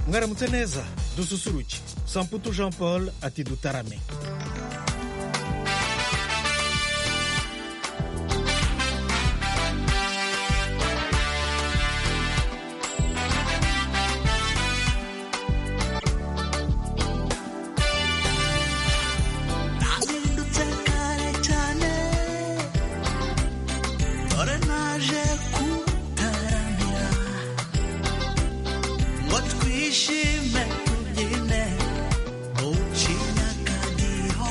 mwaramutse dususuruke samputu jean paul ati dutarame What twishime tubyine mu kinyakadira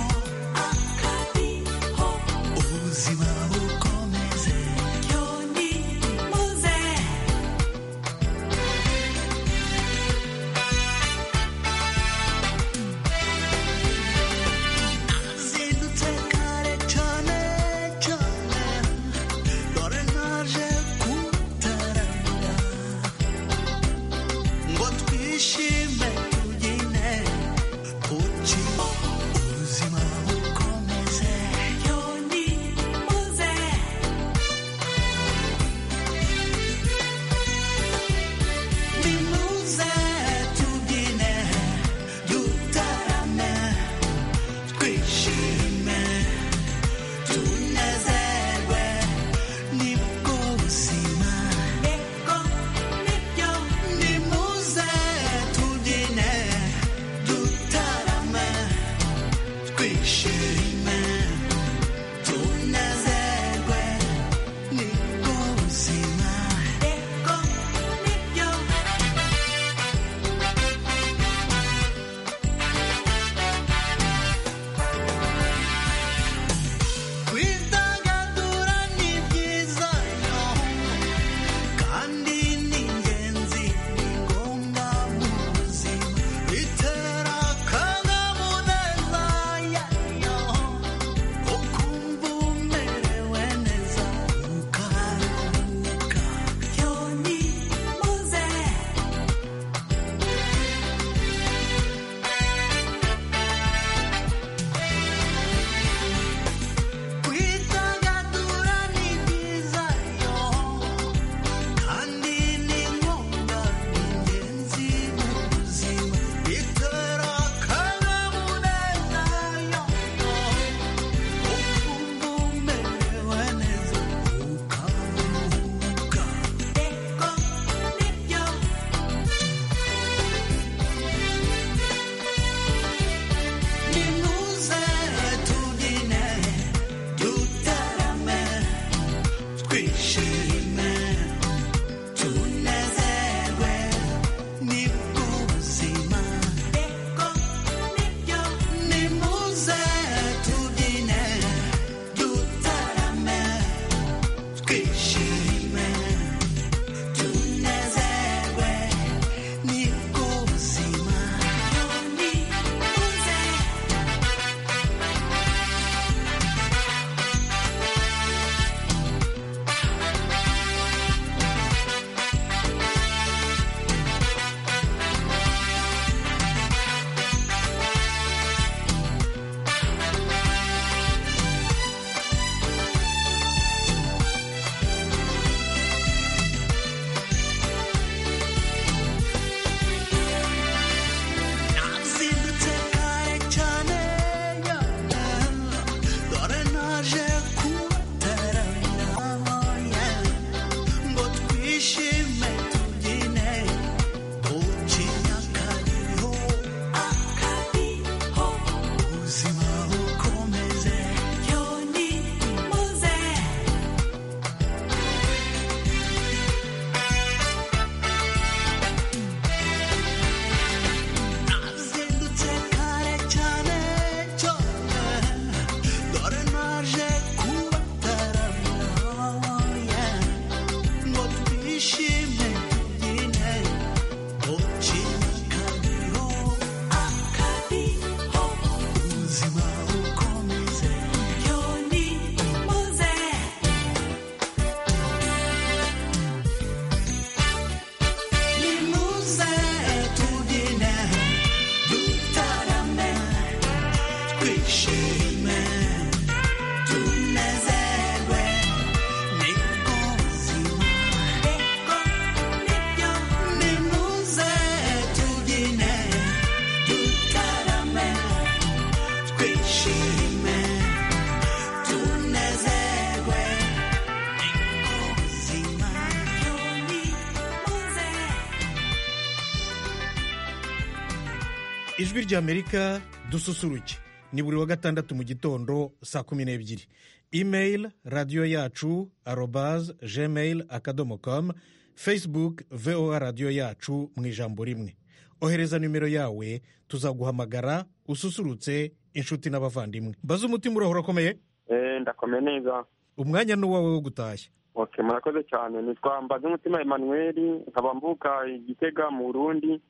ijwi ry'amerika dususuruke ni buri wa gatandatu mu gitondo saa kumi n'ebyiri imeyili radiyo yacu arobaze gmail akadomo kamu fesibuke voa radiyo yacu mu ijambo rimwe ohereza nimero yawe tuzaguhamagara ususurutse inshuti n'abavandimwe baze umutima urahora ukomeye Eh, ndakomeye neza umwanya ni uwawe wo gutashya ok murakoze cyane nitwa mbaze Emmanuel nkaba mvuka igitega mu burundi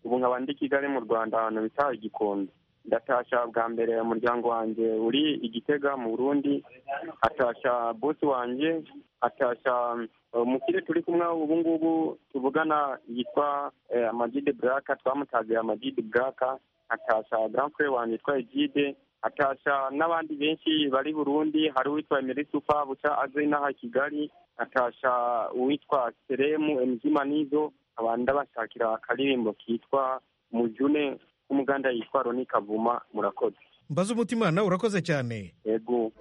ubu nkaba ndi kigali mu rwanda ahantu bita igikondo ndatashya bwa mbere umuryango wanjye uri igitega mu burundi atashya bosi wanjye atashya eh, umukire turi kumwe ubu ngubu tuvugana yitwa eh, amagide buraka twamutagiye amagide buraka atashya gampure wanjye yitwa egide atashya n'abandi benshi bari burundi hari uwitwa emerisufa buca aze n'aha kigali atashya uwitwa seremu emjima nizo abantu ndabashakira akaririmbo kitwa mujune k'umuganda yitwa roni kavuma murakoze mbaze umutima nawe urakoze cyane yego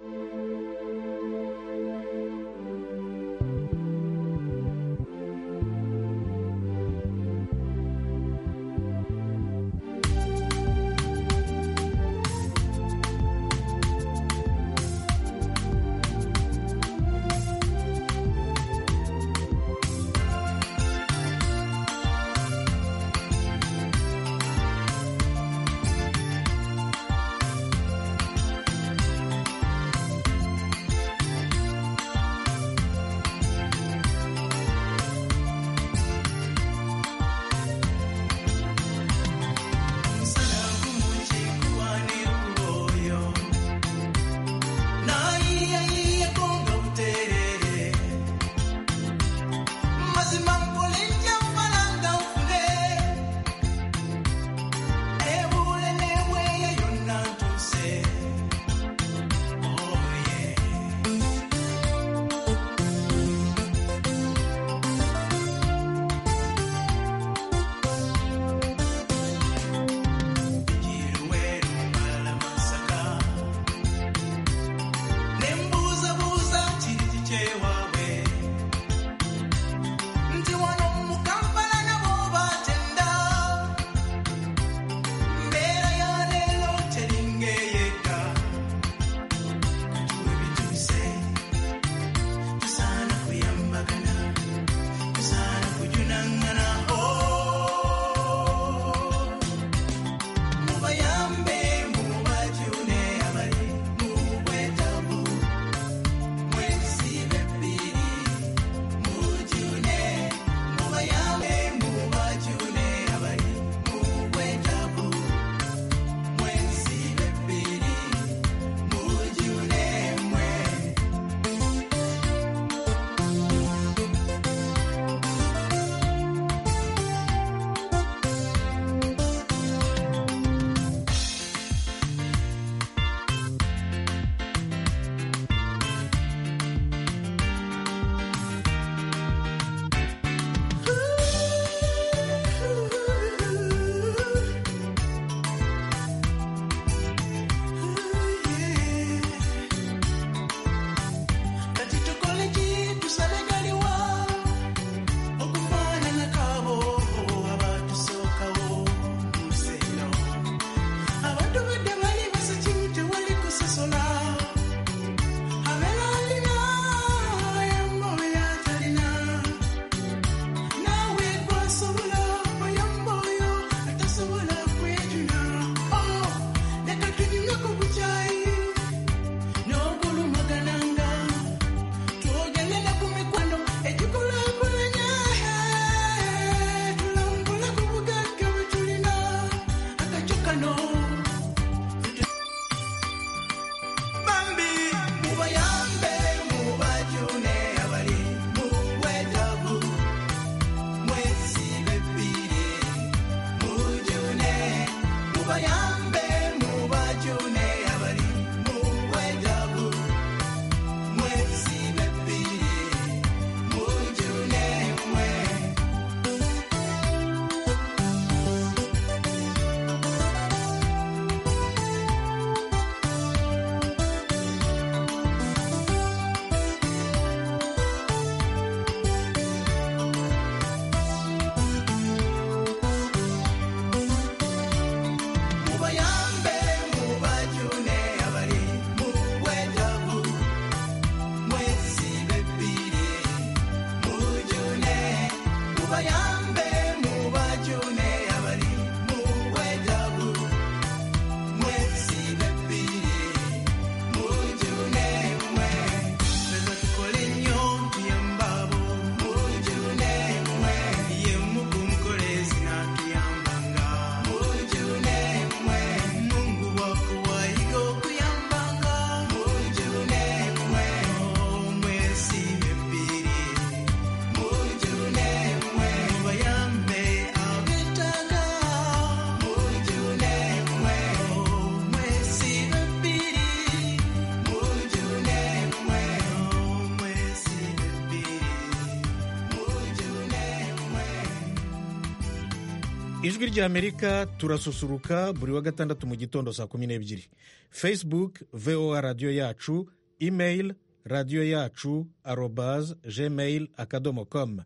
ijwi ry'amerika turasusuruka buri wa gatandatu mu gitondo saa kumi n'ebyiri facebook voa radiyo yacu email radiyo yacu arobaz gmail akadomo com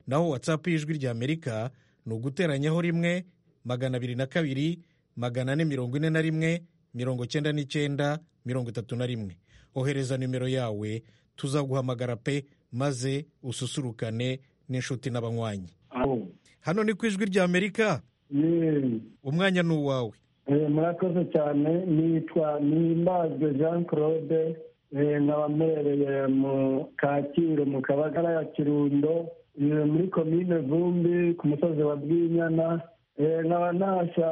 naho watsapu y'ijwi ry'amerika ni uguteranyaho rimwe magana abiri na kabiri magana ane mirongo ine na rimwe mirongo cyenda n'icyenda mirongo itatu na rimwe ohereza nimero yawe tuzaguhamagara pe maze ususurukane n'inshuti n'abanywanyi abo hano ni ku ijwi ry'amerika ni umwanya ni uwawe eh, murakoze cyane nitwa nimbazwe jean claude eh, nkaba mperereye mu kacyiru mu kabagara ya kirundo eh, muri komine vumbi ku musozi wa bwinyana eh, nkaba nasha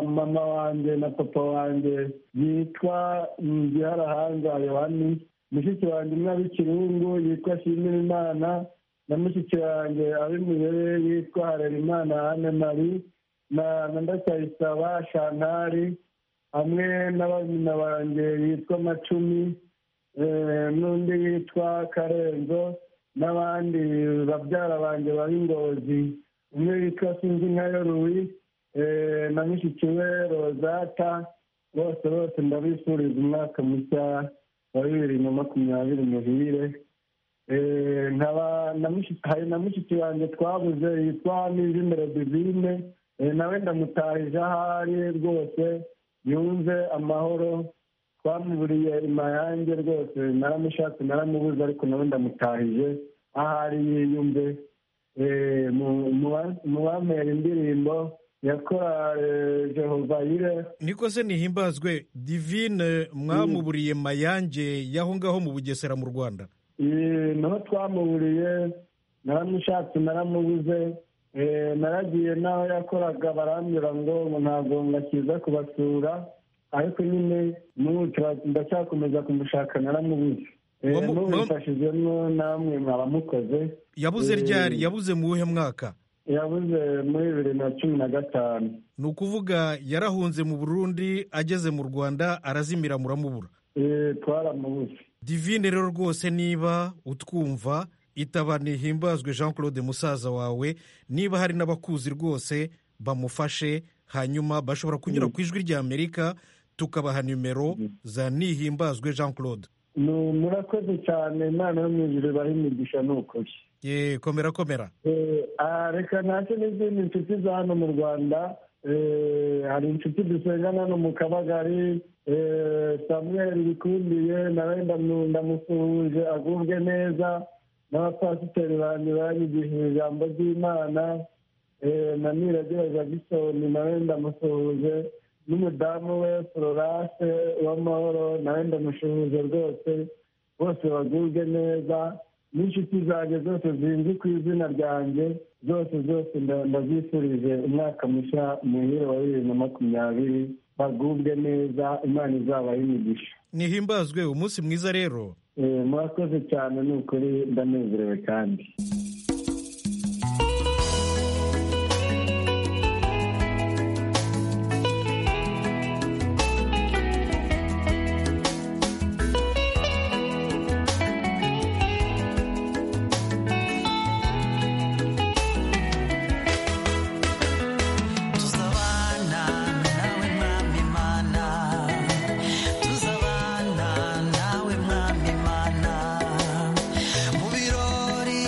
mama wanjye na papa wanjye yitwa ngiharahanga yohani mushiki wanjye umwe ari kirungu yitwa shimira imana na mushiki wanjye ari muyere yitwa harerimana anne marie na na ndacyayisaba shantari hamwe na barumuna banjye yitwa macumi eh, n'undi yitwa karenzo n'abandi babyara banjye bari ngozi umwe yitwa sinzi nkayo ruwi eh, na mushiki we rozata bose bose ndabifuriza umwaka mushya wa bibiri na makumyabiri muhire Eh, nkaba na mushiki- hari na mushiki wanjye twabuze yitwa nizimere divine Eh, nawe ndamutahije ahari rwose yumve amahoro twamuburiye imayange rwose naramushatse naramubuze ariko nawe ndamutahije ahari yiyumve Eh, mu- mu ba- mu bamera indirimbo yakorale jehova yire niko se nihimbazwe divine mwamuburiye mayange y'aho ngaho mu bugesera mu rwanda Eh, niho twamuburiye naramushatse naramubuze Eh, naragiye n'aho yakoraga barambwira ngo ngo ntabwo ngakiza kubasura ariko nyine n'ubu tura- ndacyakomeza kumushaka naramubuze Eh, Wamu- n'ubu wamu- mfashijwemo namwe mwaba mukoze yabuze Eh. ryari yabuze mu wuhe mwaka yabuze muri bibiri na cumi na gatanu ni ukuvuga yarahunze mu burundi ageze mu rwanda arazimira muramubura Eh, twaramubuze divine rero rwose niba utwumva itaba nihimbazwe jean claude musaza wawe niba hari n'abakuzi rwose bamufashe hanyuma bashobora kunyura ku ijwi ry'amerika tukabaha nimero za nihimbazwe jean claude ni murakoze cyane imana yo mu ijuru ibaha imigisha ni ukuri ye komera komera Eh, ah, reka ntacyo n'izindi nshuti za hano mu rwanda Eh, hari inshuti dusengana hano mu kabagari Eh, samuel bikundiye nawe ndamu- ndamusuhuje agubwe neza n'abapasiteri banjye banyigishije ijambo ry'imana Eh, na niragira jagisoni nawe ndamusuhuje n'umudamu we florase w'amahoro nawe ndamushuhuje rwose bose bagubwe neza n'inshuti zanjye zose zinzi ku izina ryanjye zose zose nda- ndazifurije umwaka mushya muhire wa bibiri na makumyabiri bagubwe neza imana izabaha imigisha nihimbazwe umunsi mwiza rero Eh, murakoze cyane ni ukuri ndanezerewe kandi tuzabana nawe mwami imana tuzabana nawe mwami imana mu birori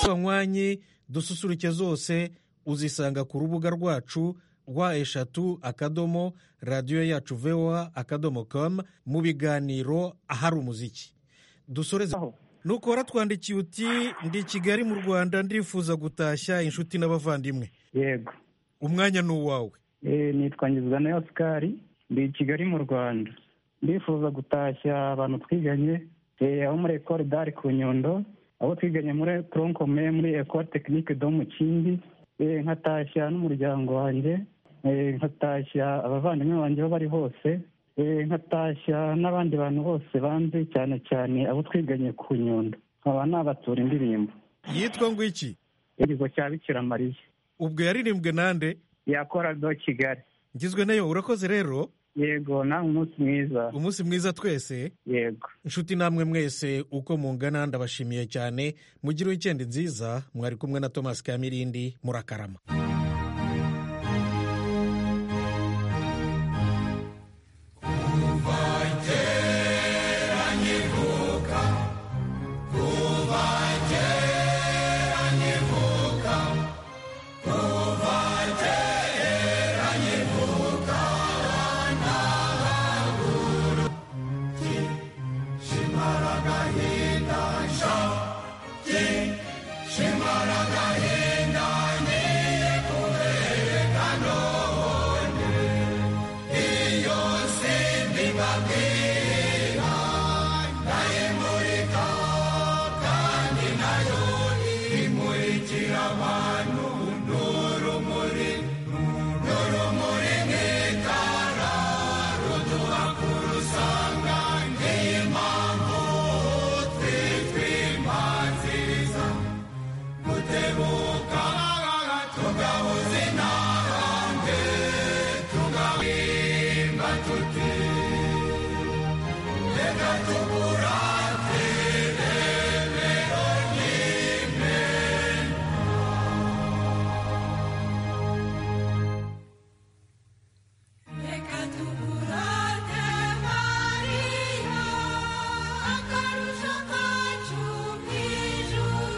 abanywanyi dususuruke zose uzisanga ku rubuga rwacu rwa eshatu akadomo radiyo yacu voa akadomo komu mu biganiro ahari umuziki dusoreze nukora twandikiye uti ndi i kigali mu rwanda ndifuza gutashya inshuti n'abavandimwe yego umwanya ni uwawe Eh, nitwa ngizwa osikari ndi i kigali mu rwanda ndifuza gutashya abantu twiganye eh, aho muri ekore dari ku nyundo abo twiganye muri toronkome muri ekore tekinike do mu kindi Eh, nkatashya n'umuryango wanjye Eh, nkatashya abavandimwe banjye aho bari hose Eh, nkatashya n'abandi bantu bose banzi cyane cyane abo twiganye ku nyundo nkaba nabatura indirimbo yitwa ngo iki igizo cya bikiramariya ubwo yaririmbwe nande yakora do kigali ngizwe nayo urakoze rero yego nawe umunsi mwiza umunsi mwiza twese yego inshuti namwe mwese uko mungana ndabashimiye cyane mugire wikendi nziza mwari kumwe na Thomas kamirindi murakarama Reka tukurate Mariya, akarusho kacu k'ijuru.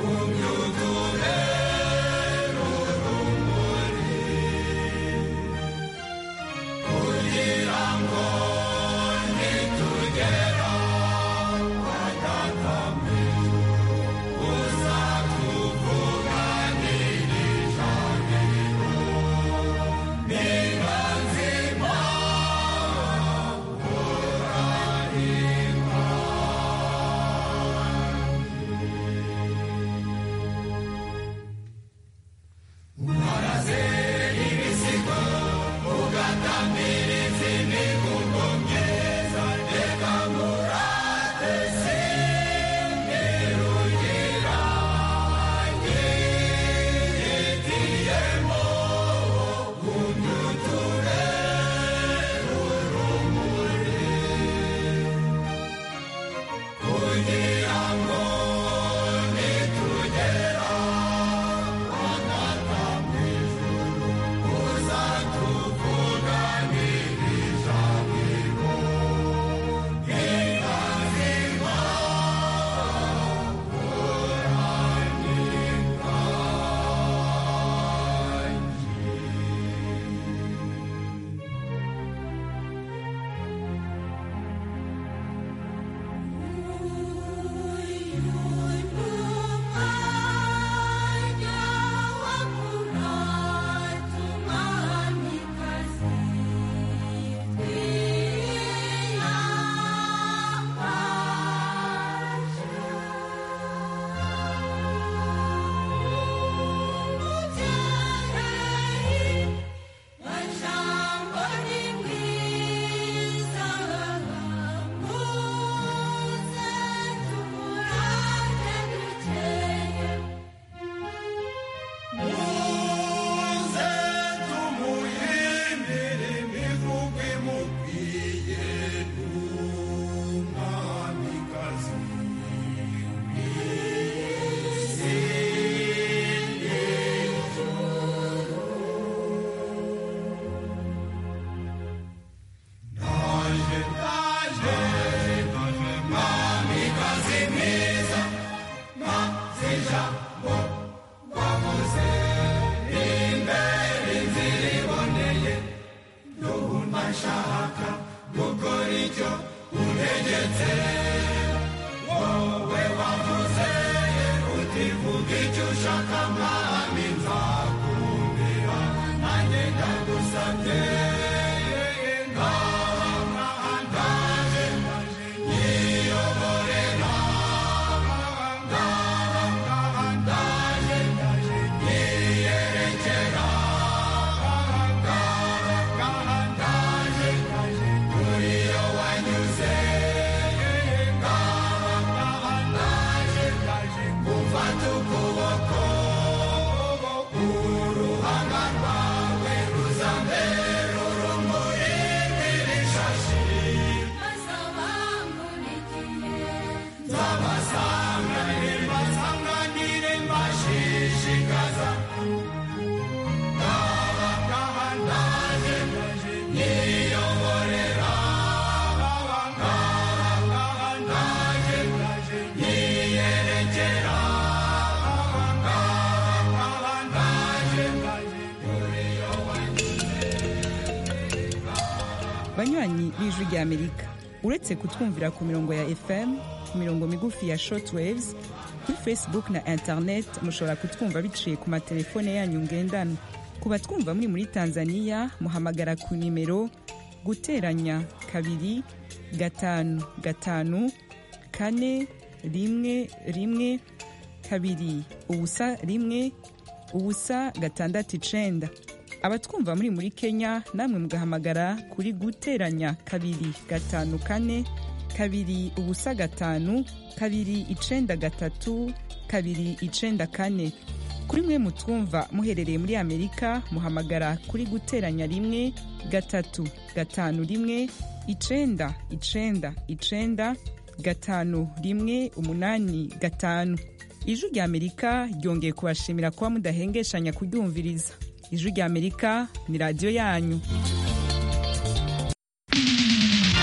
Umwanya banywanyi b'ijwi ry'amerika uretse kutwumvira ku mirongo ya fm ku mirongo migufi ya shortwaves kuri facebook na internet mushobora kutwumva biciye ku matelefone yanyu ngendanwa ku batwumva muri muri tanzania muhamagara ku nimero guteranya kabiri gatanu gatanu kane rimwe rimwe kabiri ubusa rimwe ubusa gatandatu icenda abatwumva muri muri kenya namwe mugahamagara kuri guteranya kabiri gatanu kane kabiri ubusa gatanu kabiri icenda gatatu kabiri icenda kane kuri mwe mutwumva muherereye muri amerika muhamagara kuri guteranya rimwe gatatu gatanu rimwe icenda icenda icenda gatanu rimwe umunani gatanu ijwi rya amerika ryongeye kubashimira kuba mudahengeshanya kuryumviriza ijwi rya amerika ni radiyo yanyu